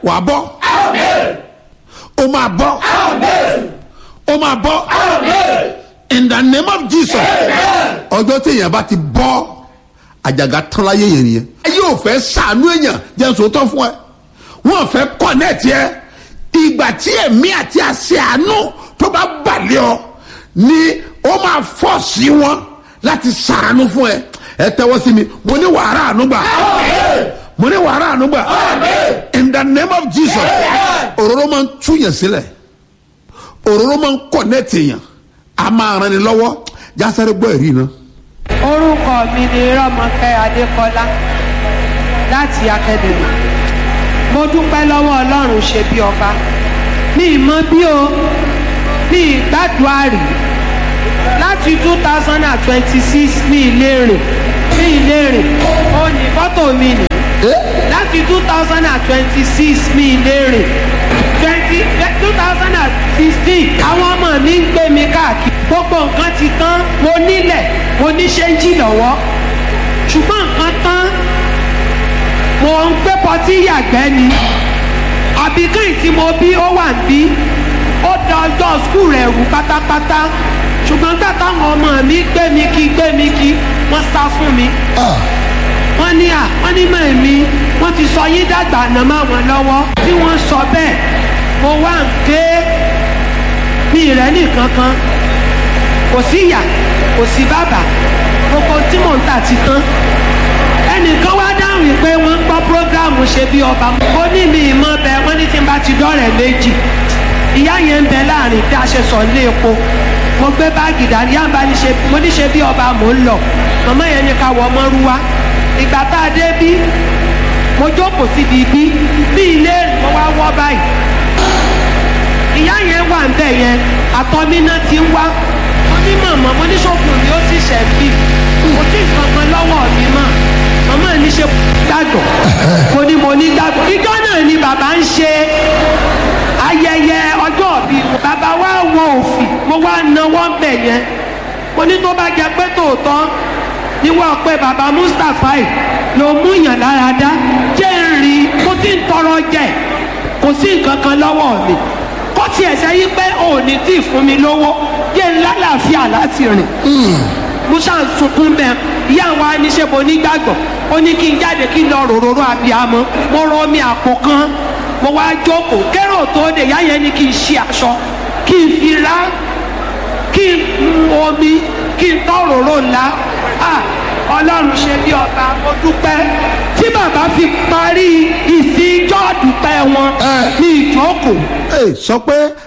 wàá bọ́ o máa bọ́ o máa bọ́ in the name of jesus ọjọ́ tí èèyàn bá ti bọ́ àjàgà tán láyé yẹn nìyẹn ayé ò fẹ́ sàánú èèyàn jẹ́ sòótọ́ fún ẹ wọ́n fẹ́ kọ́nẹ́ẹ̀tì ẹ ìgbà tí ẹ̀mí àti àṣẹ àánú tó bá balẹ̀ ọ ni ó máa fọ́ sí wọn láti sàánú fún ẹ ẹ tẹ́wọ́ sí mi mo ní wàhálà àánú gbà mo ní wàhálà àánú gbà in the name of jesus òróró máa ń túyàn sílẹ̀ òróró máa ń kọ́nẹ́ẹ̀tì èèyàn a máa ran ni lọ́wọ́ jásáré gbọ́ ẹ̀rí náà. orúkọ mi ni rọmọkẹ adékọlá láti akademi mo dúpẹ́ lọ́wọ́ ọlọ́run ṣe bí ọba mi ì mọ bí o mi ì gbàdúrà rí láti two thousand and twenty six mi ì lè rìn mi ì lè rìn ó ní fọ́tò mi nì láti two thousand and twenty six mi ì lè rìn twenty two thousand and sixteen àwọn ọmọ mi ń gbé mi káàkiri gbogbo nǹkan ti tán mo nílẹ̀ mo ní ṣéńjì lọ́wọ́ ṣùgbọ́n nǹkan tán mo ń gbé pọtí yàgbẹ́ ni àbíkẹ́yìn tí mo bí ó wà ń bí ó da ọjọ́ skul rẹ̀ rú pátápátá ṣùgbọ́n gbà táwọn ọmọ mi gbé mi kí gbé mi kí wọ́n sá fún mi wọ́n ní à wọ́n ní mọ̀ mi wọ́n ti sọ yín dàgbà àná má wọn lọ́wọ́ tí wọ́n sọ bẹ́ẹ̀ mo wá ń ké mi rẹ̀ nìkan kan kò sí ìyá kò sí bàbá gbogbo tí mò ń tà ti tán ẹnìkan wá dáhùn pé wọ́n ń gbọ́ prógráàmù ṣe bí ọba mo ní mi ìmọ̀ bẹ wọ́n ní tí n bá ti dọ́rẹ̀ méjì ìyá yẹn ń bẹ láàrin bí a ṣe sọ ní epo mo gbé báàgì dání yá ń bá ní ṣe mo ní ṣe bí ọba mò ń lọ màmá yẹn ní ká wọ ọmọ rú wa ìgbà tá a dé bí mo jókòó síbi bí bí ilé mo wá wọ́ báyìí ìyá yẹn wà ń bẹ̀ yẹn àtọ́mí náà ti ń wá mo ní màmá mo ní sọ́kùn mi ó sì ṣẹ̀ bí kò tí ì kankan lọ́wọ́ mi mọ́ màmá ní ṣe gbàgbọ́ mo ní mo ní gbàgbọ́ ìjọ náà ni bàbá ń ṣe ayẹyẹ ọjọ́ bí bàbá wa wọ òfì mo wá náwó ń bẹ̀ yẹn mo ní tó bá jẹ pé tòótọ́ níwọ̀n pé bàbá mustapha yìí ló mú yàn lára dá jẹ́ ń rí kó tí ń tọrọ jẹ kò sí nǹkan kan lọ́wọ́ mi kó tiẹ̀ sẹ́yìn pé òní tí ì fún mi lówó jẹ́ ń lálàáfíà láti rìn musa ń sunkún bẹ́ẹ̀ ìyá wa ní ṣe mo nígbàgbọ́ ó ní kí n jáde kí n lọ ròròrò abiyamọ mo rọ omi àpò kan mo wá jókòó kérò tó dé ìyá yẹn ní kí n ṣe aṣọ kí n fi ra kí n mu omi kí n tọ́ ròrò ńlá ah ọlọ́run ṣe bí ọba mo dúpẹ́ tí bàbá fi parí ìsìn ìjọ́ dúpẹ́ wọn ní ìjókòó ẹ sọ pé